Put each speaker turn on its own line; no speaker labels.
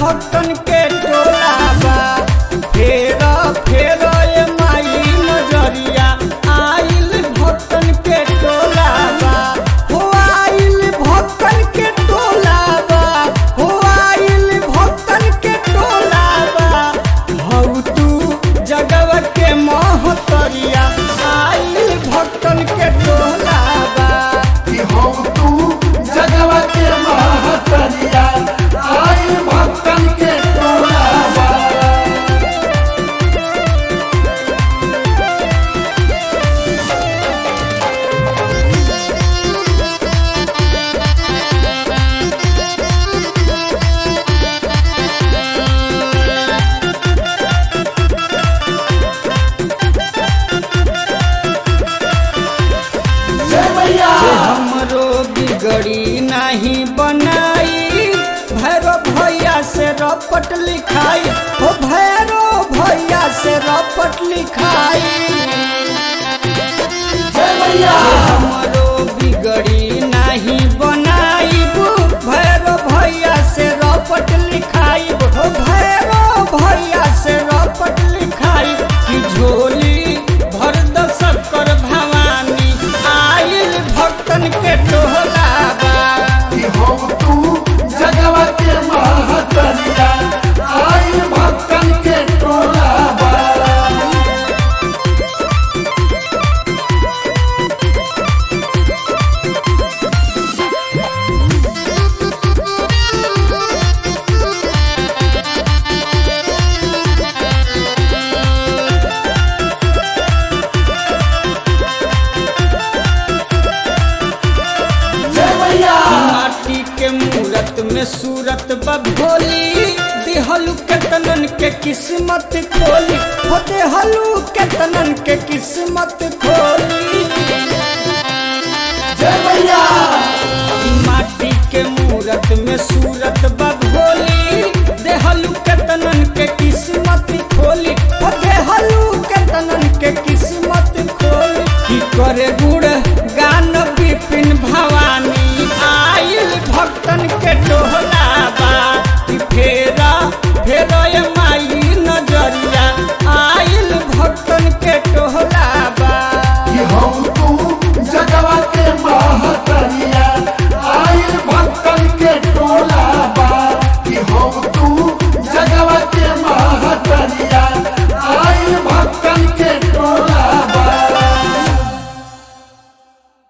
भक्तन के टोला बा फेर फेर ए माई नजरिया आइल भक्तन के टोला बा हो आइल भक्तन के टोला बा हो आइल भक्तन के टोला बा हौ तू जगव के महतरिया आइल भक्तन के टोला बा
कि हो तू जगवा के महतरिया आई भक्तन के टोला बा। जय मैया
जे हमरो बिगड़ी नहीं बनाई भैरो भैया से रपट लिखाई हो भैरो भैया से रपट लिखाई
जय मैया
हमरो बिगड़ी नहीं बनाई भैरो भैया से रपट लिखाई हो भैरो भैया से रपट लिखाई कि झोली भर दशक कर भवानी आइल भक्तन के टोला बा
कि हो तू जगवा के महतरिया आई भक्तन के टोला बा। जय मैया
माटी के मूरत में सूरत बभोली देहलू केतनन के किस्मत खोली हो देहलू केतनन के किस्मत खोली
जय मैया
माटी के मूरत में सूरत बभोली देहलू केतनन के किस्मत